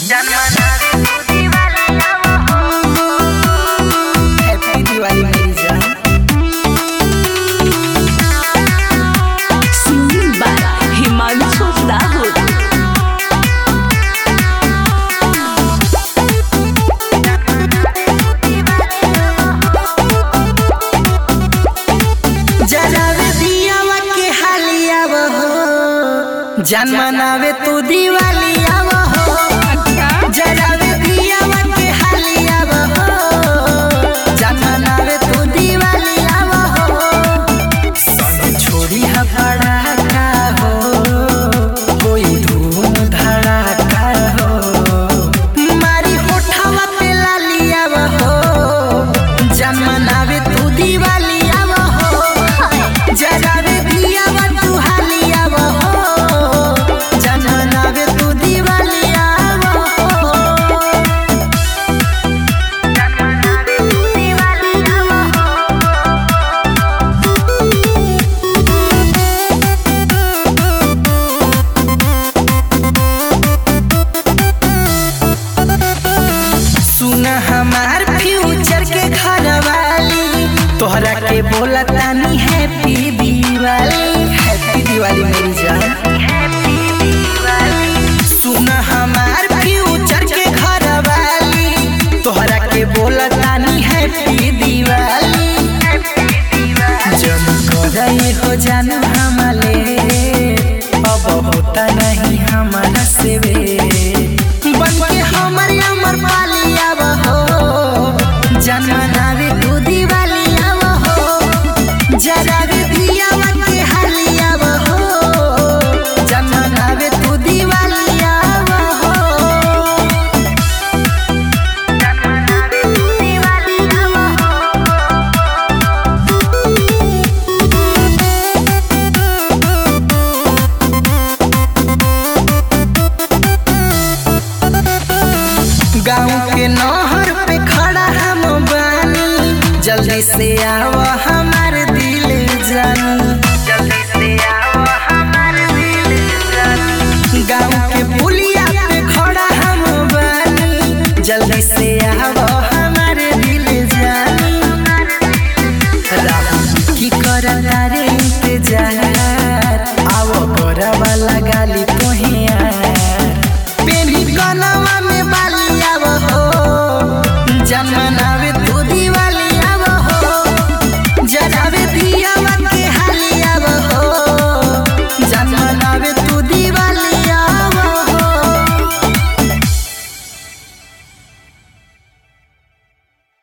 Happy Diwali मेरी जान Singing by Himanshu Rahul. जरावे दियावा के हालिया हो जान मनावे तू दिवाली आव हो जरावे दियावा के हालिया हो जान मनावे तू दिवाली आव हो संग छोड़ी हा पड़ाका हो कोई धूम धड़ाका हो मारी होठवा पे लालिया हो जान मनावे तू दिवाली आव हो जरावे दियावा तू हालिया हो जान मनावे तू दिवाली आव हो सुन हमार फ्यूचर के घर वाली तोहरा के बोला तानी हैप्पी दिवाली हैप्पी दिवाली मेरी जान सुन हमार फ्यूचर के घर वाली तोहरा के बोला तानी हैप्पी दिवाली जन करे हो जान हमले अब होता नहीं हमारा से वे बन के हमर अमर पाली आव हो जन मनावे तू दिवाली आव हो जरावे दियावा के हाली आव हो जन मनावे तू दिवाली आव हो गाँव के नहर पे खड़ा हम बानी जल्दी से आव हमार दिल जानी गाँव के पुलिया पे खड़ा हम बानी जल्दी से आव